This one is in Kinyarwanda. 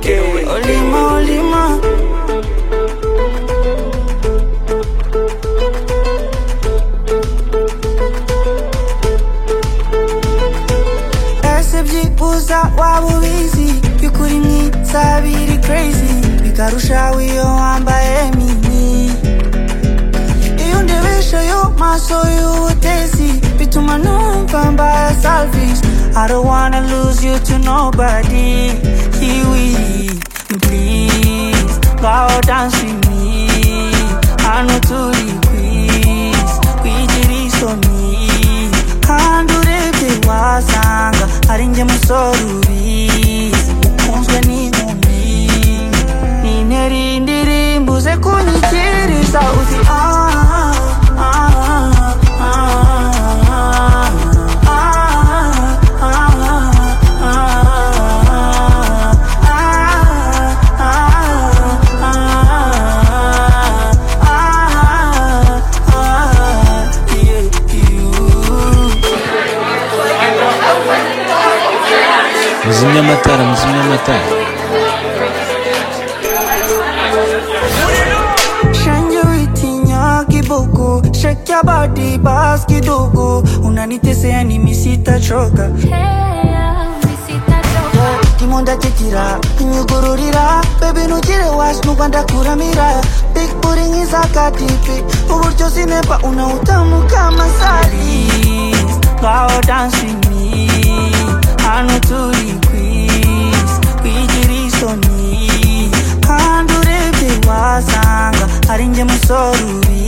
808 Olima, olima. Yasabye uza waba ubizi Byukuri myiza biri crazy Bikarusha wiyo wambaye mini Iyo ndebesha yo maso y'ubutezi Bituma numva mbaye selfish I don't wanna lose you to nobody Kiwi, please Ngao dance with me Hano turi quiz Kwijiriso me Kandi urebye wasanga ari njye musore ubizi ukunzwe n'inkumi nintera indirimbo uze kunyikiriza uzi ah, ah, ah, ah, ah, ah, ah, ah, ah, ah, ah, ah, yeah, you. muzimye amatara muzimye amatara Shanje witinya kiboko Shake your body bass kidogo Unanitesea nimi sitachoka Timo ndatikira inyugururira Baby nugire wash nuba ndakuramira Big booty ngiza katipi Uburyo zinepa una utamu kama sari Ngao dance with me Hano turi quiz Kwijiriso ni Kandi urebye wasanga ari njye musore ubizi